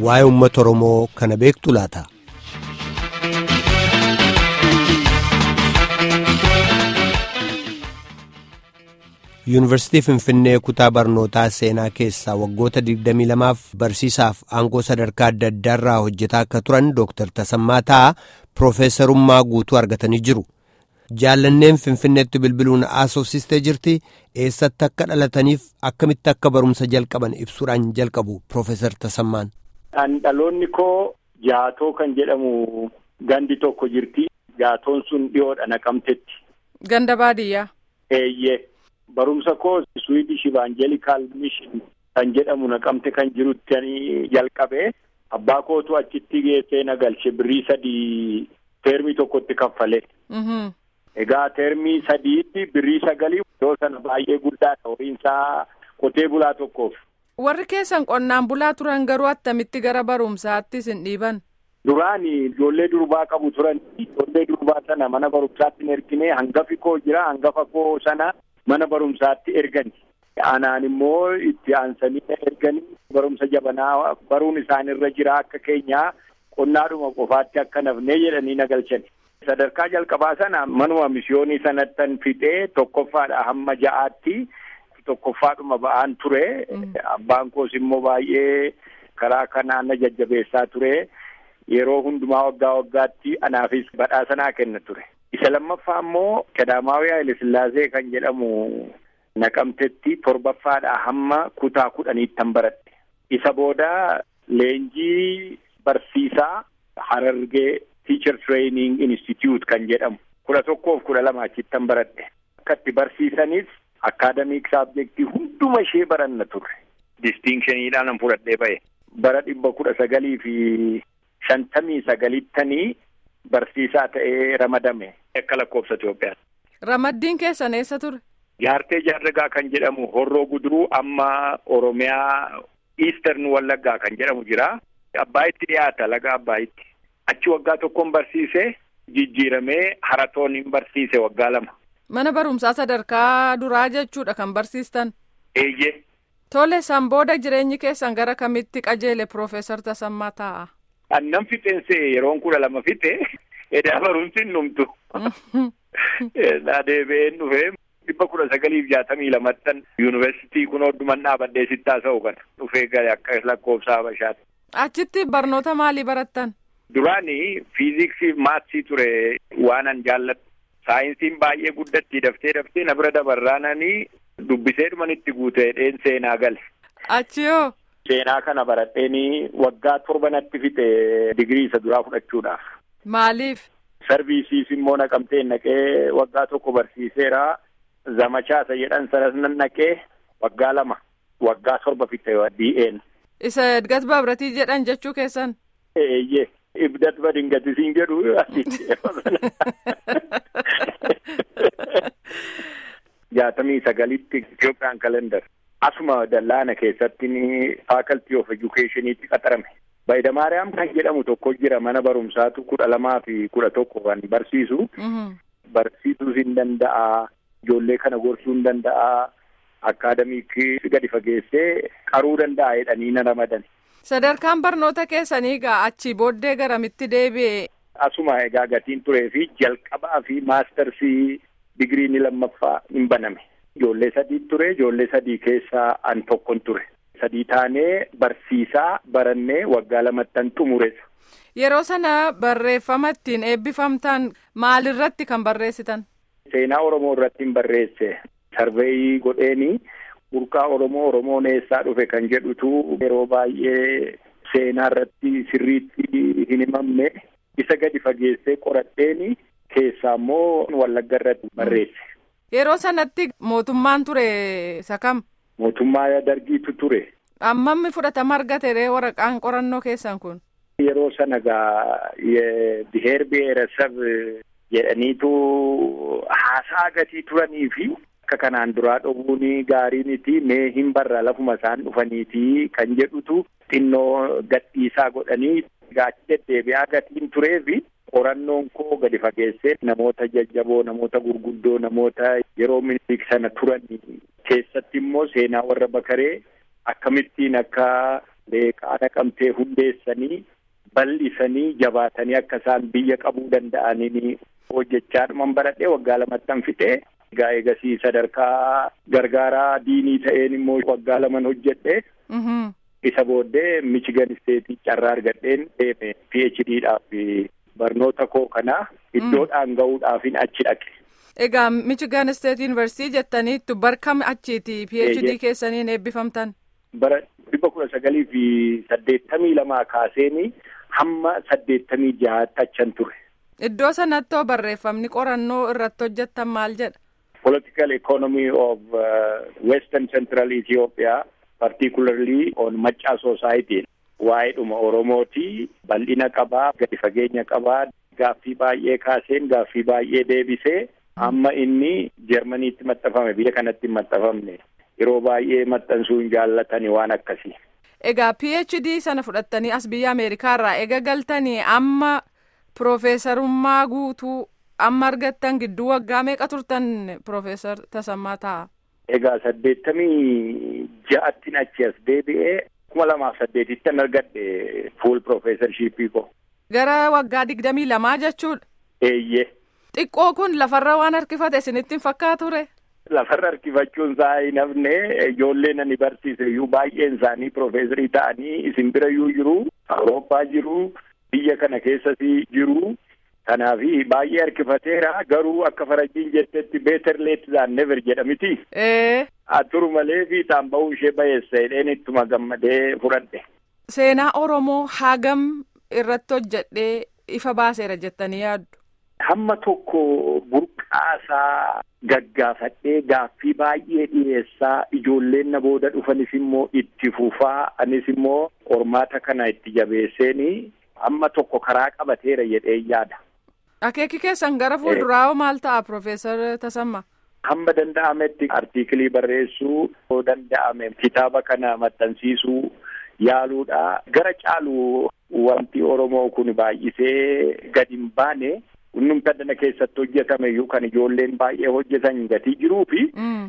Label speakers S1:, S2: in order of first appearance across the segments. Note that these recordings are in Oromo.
S1: waa'ee uummata Oromoo kana beektu laata? Yuunivarsiitii Finfinnee kutaa barnootaa seenaa keessaa waggoota 22f barsiisaaf aangoo sadarkaa adda addaarraa hojjetaa akka turan Dr. Tasammaa Ta'a Piroofeesarummaa guutuu argatanii jiru. Jaallanneen Finfinneetti bilbiluun haasofsiistee jirti. Eessatti akka dhalataniif akkamitti akka barumsa jalqaban ibsuudhaan jalqabu Piroofeesar Tasammaan.
S2: Dhaloonni koo jaatoo kan jedhamu gandi tokko jirti. Jaatoon sun dhiyoodha naqamtetti.
S3: Ganda baadiyyaa.
S2: Eeyyee. Barumsa koo Swiidish Evangelikal Mission kan jedhamu naqamte kan jirutti jalqabe. Abbaa kootu achitti geessee na galche birrii sadii teermii tokkotti kaffale. Egaa teermii sadiitti birrii sagalii yoo sana baay'ee guddaadha horiinsaa qotee bulaa tokkoof.
S3: Warri keessan qonnaan bulaa turan garuu attamitti gara barumsaatti isin dhiiban?
S2: Duraan ijoollee durbaa qabu turan ijoollee durbaa sana mana barumsaatti hin ergine hangafi koo jira hangafa koo sana mana barumsaatti ergani. Anaan immoo itti aansanii erganii barumsa jabanaa baruun isaan irra jira akka keenyaa qonnaadhuma qofaatti akka nafnee jedhanii na galchani. Sadarkaa jalqabaa sana manuma misyoonii sanattan fixee tokkoffaadha hamma ja'aatti tokkoffaadhuma ba'aan ture. Abbaan koos immoo baay'ee karaa kanaan na jajjabeessaa ture. Yeroo hundumaa waggaa waggaatti anaafis badhaasa naa kenna ture. Isa lammaffaa immoo Qadaamaawii Haayile Sillaasee kan jedhamu naqamtetti torbaffaadha hamma kutaa kudhaniittan baradhe. Isa booda leenjii barsiisaa Harargee Teacher Training Institute kan jedhamu kudha tokkoof kudha lama achittan baradhe. Akka itti barsiisanis akaadamiik saabjektii hunduma ishee baranna turre. Distinkshiniidhaan fudhadhee ba'e. Bara dhibba kudha sagalii fi shantamii sagalittanii barsiisaa ta'ee ramadame akka lakkoofsa Itoophiyaa.
S3: Ramaddiin keessan eessa ture?
S2: Jaartee Jaarragaa kan jedhamu Horroo Guduruu amma Oromiyaa Eastern Wallaggaa kan jedhamu jira. Abbaayitti dhiyaata laga Abbaayitti. Achi waggaa tokkoon barsiise jijjiiramee haratoon hin barsiise waggaa lama.
S3: Mana barumsaa sadarkaa duraa jechuudha kan barsiistan.
S2: Eeyyee.
S3: Tole san booda jireenyi keessan gara kamitti qajeele Piroofeesar Tasammaa Ta'a?
S2: Annan fixeense yeroon kudha lama fixe edaa barumsi hin dhumtu. Naa deebi'een dhufee dhibba kudha sagaliif jaatamii lamattan yuunivarsiitii kun hodduman dhaabadhee sitti haasa'u kana dhufee gale akka lakkoofsa Habashaati.
S3: Achitti barnoota maalii barattan?
S2: Duraanii fiiziksii maatsii ture waanan jaalladhu. Saayinsiin baay'ee guddatti daftee daftee na bira dabarraananii dubbisee dhumanitti guutee dheen seenaa gale.
S3: Achiyoo.
S2: Seenaa kana baradheenii waggaa torba natti fixe digirii isa duraa fudhachuudhaaf.
S3: Maaliif?
S2: Sarviisiis immoo naqamtee naqee waggaa tokko barsiiseera. Zamachaa isa jedhan sanas nan naqee waggaa lama waggaa torba fixe DN.
S3: Isa Edgat Babratii jedhan jechuu keessan?
S2: Eeyyee. Ibdat badingatisiin jedhu. Jaatamii sagalitti Itoophiyaan kalendar. Asuma dallaana keessatti faakaltii of edukeeshiniitti qaxarame. Baayidamaariyaam kan jedhamu tokko jira mana barumsaatu kudha lamaa fi kudha tokko kan barsiisu. Barsiisuus hin danda'a. Ijoollee kana gorsuu hin danda'a. Akaadamiikii gadi fageessee qaruu danda'a jedhanii na ramadan.
S3: Sadarkaan barnoota keessanii egaa achii booddee garamitti deebi'e.
S2: Asuma egaa gatiin turee fi jalqabaa fi maastarsii digirii ni lammaffaa hin baname. Ijoollee sadii ture ijoollee sadii keessaa an tokkon ture. Sadii taanee barsiisaa barannee waggaa lamattan xumuressa.
S3: Yeroo sana barreeffama ittiin eebbifamtan maalirratti kan barreessitan?
S2: Seenaa Oromoo irratti hin barreesse. Sarveeyii godheeni burqaa Oromoo Oromoon eessaa dhufe kan jedhutu yeroo baay'ee seenaa irratti sirriitti hin himamne isa gadi fageessee qoradheeni keessaa immoo Wallagga irratti barreesse.
S3: Yeroo sanatti mootummaan ture isa kam?
S2: Mootummaa dargiitu ture.
S3: Ammammi fudhatama argate waraqaan qorannoo keessan kun?
S2: Yeroo sana gaa biheer biheerasab jedhaniitu haasaa gatii turanii fi akka kanaan duraa dhoowwuun gaarii miti mee hin barra lafuma isaan dhufaniiti kan jedhutu xinnoo gadhiisaa godhanii gaachi deddeebi'aa gatiin turee fi qorannoon koo gadi fageessee namoota jajjaboo namoota gurguddoo namoota yeroo minilik sana turan keessatti immoo seenaa warra bakaree akkamittiin akka leeqaa naqamtee hundeessanii bal'isanii jabaatanii akka isaan biyya qabuu danda'anii hojjechaa dhuman baradhee waggaa lamattan fixee egaa eegasii sadarkaa gargaaraa diinii ta'een immoo waggaa laman hojjedhe isa booddee michigan isteetii carraa argadheen deeme phd dhaaf barnoota koo kana iddoodhaan ga'uudhaafin achi dhaqe.
S3: Egaa Michigan State University jettaniittu barkam achiiti PhD keessaniin eebbifamtan?
S2: Bara dhibba kudha sagalii fi saddeettamii lamaa kaaseeni hamma saddeettamii jahaatti achan ture.
S3: Iddoo sanatti barreeffamni qorannoo irratti hojjettan maal jedha?
S2: Political economy of uh, Western Central Ethiopia particularly on Maccaa Society waa'ee dhuma Oromooti bal'ina qabaa gadi fageenya qabaa gaaffii baay'ee kaaseen gaaffii baay'ee deebisee amma inni Jarmaniitti maxxanfame biyya kanatti hin maxxanfamne yeroo baay'ee maxxansuun jaallatani waan akkasii.
S3: Egaa PhD sana fudhattanii as biyya Ameerikaarraa ega galtanii amma Piroofeesarummaa guutuu amma argattan gidduu waggaa meeqa turtan Piroofeesar Tasammaa ta'a?
S2: Egaa saddeettamii ja'attiin achi as deebi'ee kuma lamaaf saddeetittan argadhe fuul piroofeesarshiippii koo.
S3: Gara waggaa digdamii lamaa jechuudha.
S2: Eeyyee.
S3: Xiqqoo kun lafarra waan harkifate isinitti hin fakkaatu
S2: Lafarra harkifachuun isaa hin hafne ijoolleen ani barsiise iyyuu baay'een isaanii piroofeesarii ta'anii isin bira iyyuu jiru Awurooppaa jiru biyya kana keessas jiru kanaaf baay'ee harkifateera garuu akka farajjiin jettetti beeter leet zaan never jedhamiti. Aturu malee fiixaan bahuu ishee bayeessa jedheen ittuma gammadee fudhadhe.
S3: Seenaa Oromoo hagam irratti hojjedhee ifa baaseera jettanii yaaddu?
S2: Hamma tokko burqaasaa gaggaafadhee gaaffii baay'ee dhiyeessaa ijoolleen na booda dhufanis immoo itti fufaa anis immoo qormaata kana itti jabeesseeni hamma tokko karaa qabateera jedhee yaada.
S3: Akeeki keessan gara fuulduraa maal ta'a Piroofeesar Tasammaa?
S2: Hamma danda'ametti artiikilii barreessuu yoo danda'ame kitaaba kana maxxansiisuu yaaluudha. Gara caalu wanti Oromoo kun baay'isee gadi hin baane hundumta dana keessatti hojjetame iyyuu kan ijoolleen baay'ee hojjetan gatii jiruu fi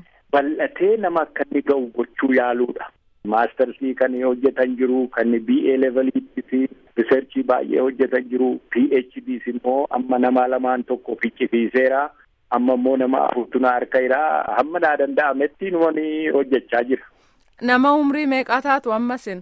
S2: bal'atee nama akka inni ga'u gochuu yaaluudha. Maastarsii kan hojjetan jiru kan BA leveliitti fi riserchii baay'ee hojjetan jiru PHDs immoo amma nama lamaan tokko ficcisiiseera. Amma immoo nama afurtu na harka jira hamma naa danda'ametti numani hojjechaa jira.
S3: Nama umrii meeqaa taatu ammasin?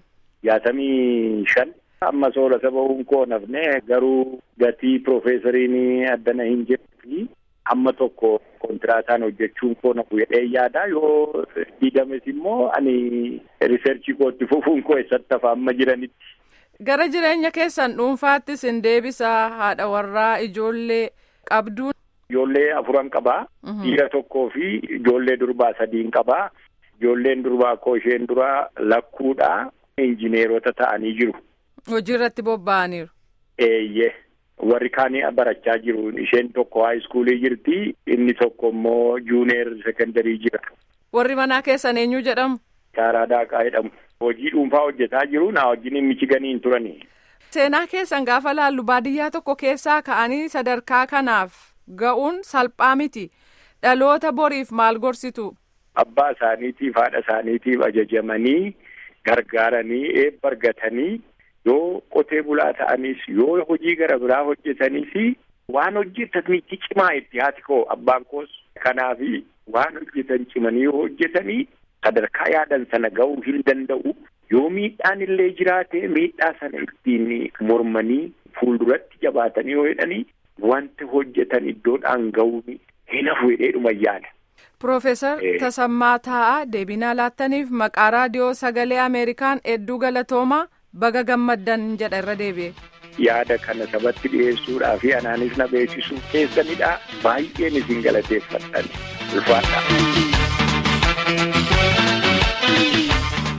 S2: Jaatamii shan. Amma soora saba koo nafne garuu gatii piroofeesariin addana hin jirti hamma tokko kontiraataan hojjechuun koo nafu jedhee yaada yoo diigames immoo ani riserchii kootti fufuun koo eessatti hafa amma jiranitti.
S3: Gara jireenya keessan dhuunfaattis hin deebisaa haadha warraa ijoollee qabduun.
S2: Ijoollee afuran qabaa. Dhiira tokkoo fi ijoollee durbaa sadiin qabaa. Ijoolleen durbaa koo isheen duraa lakkuudha. Injineerota ta'anii jiru.
S3: Hojii irratti bobba'aniiru.
S2: Eeyyee. Warri kaanii barachaa jiru. Isheen tokko haayiskuulii jirti. Inni tokko immoo juuneer sekondarii jira.
S3: Warri manaa keessan eenyu jedhamu?
S2: Shaaraa Daaqaa jedhamu. Hojii dhuunfaa hojjetaa jiru. Naa wajjin michiganiin turani.
S3: Seenaa keessan gaafa laallu baadiyyaa tokko keessaa ka'anii sadarkaa kanaaf ga'uun salphaa miti. Dhaloota boriif maal gorsitu?
S2: Abbaa isaaniitiif haadha isaaniitiif ajajamanii gargaaranii eebba argatanii yoo qotee bulaa ta'anis yoo hojii gara biraa hojjetanis waan hojjetanitti cimaa itti haati koo abbaan koos kanaaf waan hojjetan cimanii yoo hojjetanii sadarkaa yaadan sana ga'uu hin danda'u yoo miidhaan illee jiraate miidhaa sana ittiin mormanii fuulduratti jabaatanii yoo jedhanii wanta hojjetan iddoodhaan ga'uun hin hafu jedheedhuma yaada.
S3: Piroofeesar Tasammaa Taa'aa deebinaa laattaniif maqaa raadiyoo sagalee Ameerikaan hedduu galatoomaa baga gammaddan jedha irra deebi'e.
S2: Yaada kana sabatti dhiyeessuudhaa fi anaanis na beeksisuu keessanidha baay'een isin galateeffadhan ulfaadha.